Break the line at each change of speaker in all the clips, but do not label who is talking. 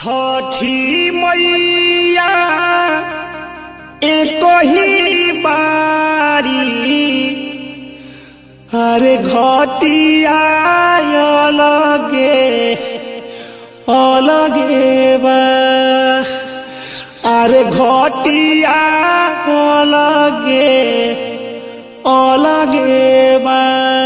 छठी मैया एक ही बारी अरे घटिया अलगे अलगे बा अरे घटिया अलगे अलगे बा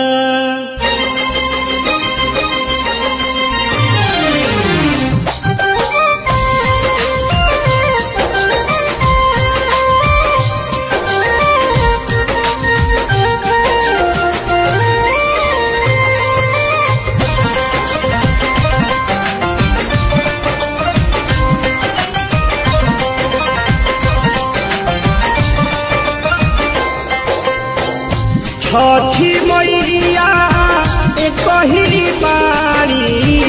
छठी मैया एक ही बारी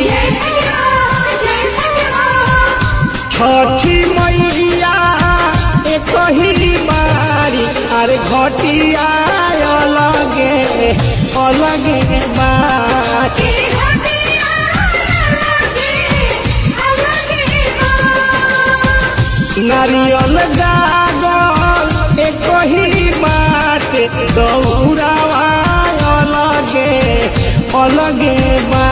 छठी मैया एक ही बारी अरे घटिया अलगे अलगे बारी नारियल गागल एक ही बात दौड़ावा अलगे अलगे बा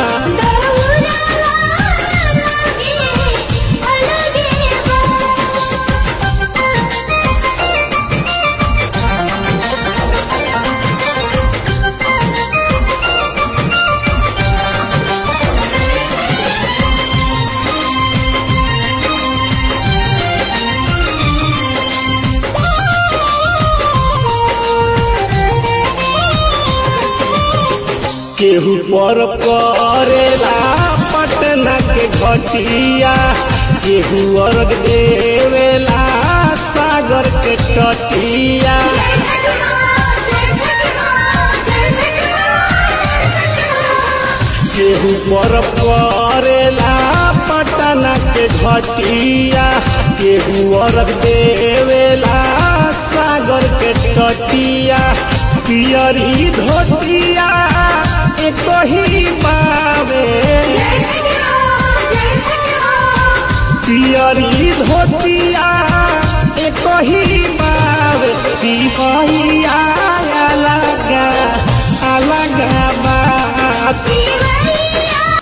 केहू पर करेला पटना के घटिया केहू अर्घ देवेला सागर के तटिया केहू पर करेला पटना के घटिया केहू अर्घ देवेला सागर के तटिया पियरी धोतिया एक ही बावे पियरी धोतिया एक ही बावे पिपहिया अलगा अलगा बात